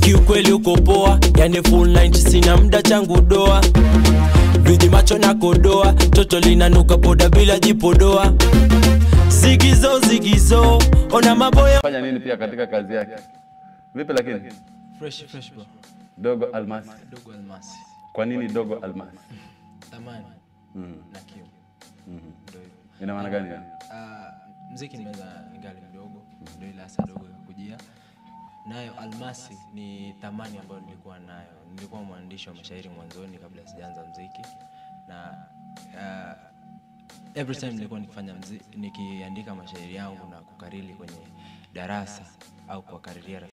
kiukweli uko poa yani full 90 sina mda changu doa viji macho na kodoa toto linanuka poda bila jipodoa zigizo zigizo ona maboya fanya nini pia katika kazi yake vipi lakini fresh fresh bro dogo almasi dogo almasi kwa nini dogo almasi thamani na kiu ndio hivyo ina maana gani yani? Ah, mziki nimeweza ningali mdogo ndio ile hasa dogo ikakujia nayo almasi ni thamani ambayo nilikuwa nayo nilikuwa mwandishi wa mashairi mwanzoni kabla sijaanza mziki na ah, every time nilikuwa nikifanya mzi, nikiandika mashairi yangu na kukariri kwenye darasa au kuwakariria